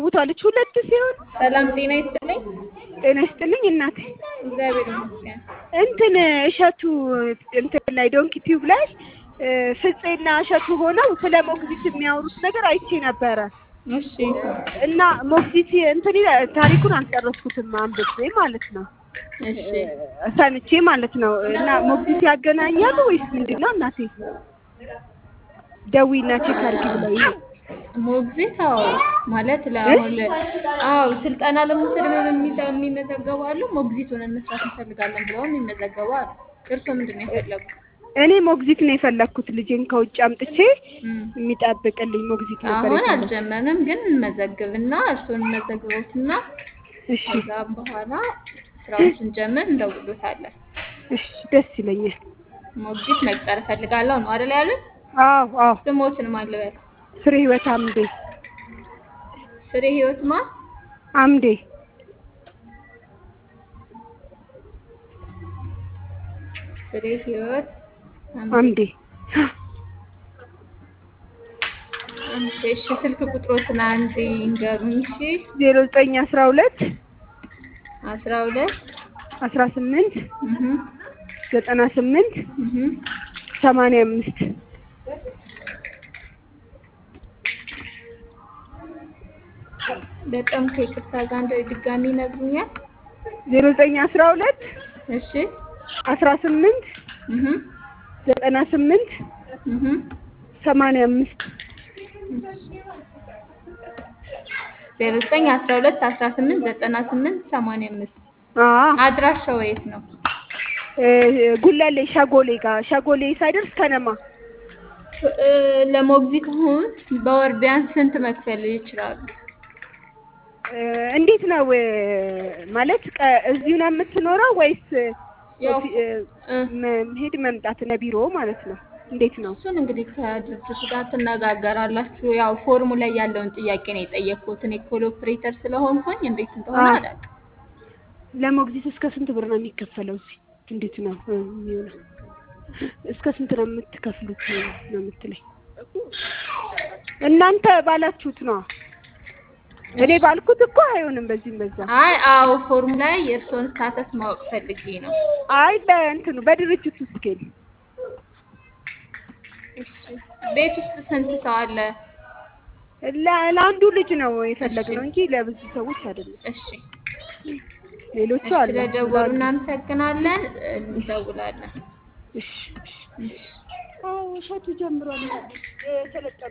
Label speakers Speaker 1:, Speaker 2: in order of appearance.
Speaker 1: ቦታለች ሁለት ሲሆን
Speaker 2: ሰላም ጤና ይስጥልኝ።
Speaker 1: ጤና ይስጥልኝ እናቴ።
Speaker 2: እግዚአብሔር ይመስገን።
Speaker 1: እንትን እሸቱ እንትን ላይ ዶንኪ ቲዩብ ላይ ፍፄና እሸቱ ሆነው ስለ ሞግዚት የሚያወሩት ነገር አይቼ ነበረ
Speaker 2: እሺ
Speaker 1: እና ሞግዚት እንትን ይላል፣ ታሪኩን አልጨረስኩትም አንብቤ ማለት ነው
Speaker 2: እሺ
Speaker 1: ሰምቼ ማለት ነው። እና ሞግዚት ያገናኛሉ ወይስ ምንድን ነው እናቴ? ደዊና ቼክ አድርጊ ብለውኝ ነው።
Speaker 2: ሞግዚት አዎ፣ ማለት ለአሁን አዎ ስልጠና ለመውሰድ የሚዛ- የሚመዘገቡ አሉ። ሞግዚት ሆነን መስራት እንፈልጋለን ብለው የሚመዘገቡ አሉ። እርስዎ ምንድን ነው የፈለጉት?
Speaker 1: እኔ ሞግዚት ነው የፈለግኩት። ልጄን ከውጭ አምጥቼ
Speaker 2: እም፣
Speaker 1: የሚጠብቅልኝ ሞግዚት ነበር
Speaker 2: አሁን
Speaker 1: የፈለግኩት።
Speaker 2: አልጀመርንም፣ ግን እንመዘግብና እርስዎን እንመዘግበውትና
Speaker 1: እሺ
Speaker 2: ከዛም በኋላ ስራውን ስንጀምር እንደውሎታለን።
Speaker 1: እሺ፣ ደስ ይለኛል።
Speaker 2: ሞግዚት መቅጠር እፈልጋለሁ ነው አይደል ያሉት?
Speaker 1: አዎ አዎ።
Speaker 2: ስሞትን ማልበል
Speaker 1: ፍሬ ህይወት አምዴ
Speaker 2: ፍሬ ህይወት ማ
Speaker 1: አምዴ
Speaker 2: ፍሬ ህይወት
Speaker 1: አምዴ
Speaker 2: አንዴ እሺ፣ ስልክ ቁጥሮትን አንዴ ይንገሩኝ። እሺ
Speaker 1: ዜሮ ዘጠኝ አስራ ሁለት
Speaker 2: አስራ ሁለት
Speaker 1: አስራ ስምንት
Speaker 2: እህ
Speaker 1: ዘጠና ስምንት
Speaker 2: እህ
Speaker 1: ሰማንያ አምስት
Speaker 2: በጣም ከይቅርታ ጋር እንደ ድጋሚ ይነግሩኛል።
Speaker 1: ዜሮ ዘጠኝ አስራ ሁለት
Speaker 2: እሺ
Speaker 1: አስራ ስምንት
Speaker 2: እህ
Speaker 1: ዘጠና ስምንት
Speaker 2: እህ
Speaker 1: ሰማንያ አምስት
Speaker 2: ዜሮ ዘጠኝ አስራ ሁለት አስራ ስምንት ዘጠና ስምንት ሰማንያ አምስት
Speaker 1: አዎ
Speaker 2: አድራሻው የት ነው?
Speaker 1: እ ጉለሌ ሸጎሌ ጋር ሸጎሌ ሳይደርስ ከነማ
Speaker 2: እ ለሞግዚት አሁን በወር ቢያንስ ስንት መክፈል ይችላሉ?
Speaker 1: እ እንዴት ነው እ ማለት ቀ- እዚሁ ነው የምትኖረው ወይስ
Speaker 2: ያው
Speaker 1: ኦፊ- እ
Speaker 2: እ
Speaker 1: መ- መሄድ መምጣት ለቢሮ ማለት ነው? እንዴት ነው?
Speaker 2: እሱን እንግዲህ ከድርጅቱ ጋር ትነጋገራላችሁ። ያው ፎርሙ ላይ ያለውን ጥያቄ ነው የጠየቅኩት። እኔ ኮል ኦፕሬተር ስለሆንኩኝ እንዴት እንደሆነ
Speaker 1: አዎ።
Speaker 2: አላውቅም።
Speaker 1: ለሞግዚት እስከ ስንት ብር ነው የሚከፈለው? እዚህ እንዴት ነው እ የሚሆነው? እስከ ስንት ነው የምትከፍሉት ነው የምትለኝ? እናንተ ባላችሁት ነው። እኔ ባልኩት እኮ አይሆንም። በዚህም በዛ
Speaker 2: አይ አዎ፣ ፎርሙ ላይ የእርስዎን ስታተስ ማወቅ ፈልጌ ነው።
Speaker 1: አይ በእንትኑ በድርጅቱ ስኬል
Speaker 2: ቤት ውስጥ ስንት ሰው አለ?
Speaker 1: ለ- ለአንዱ ልጅ ነው የፈለግነው እንጂ ለብዙ ሰዎች አይደለም።
Speaker 2: እሺ፣
Speaker 1: ሌሎቹ
Speaker 2: እሺ፣
Speaker 1: አሉ።
Speaker 2: ስለደወሉ እናመሰግናለን። እንደውላለን።
Speaker 1: እሺ እሺ። አዎ እሸቱ ጀምሯል። እ ሰለጠነ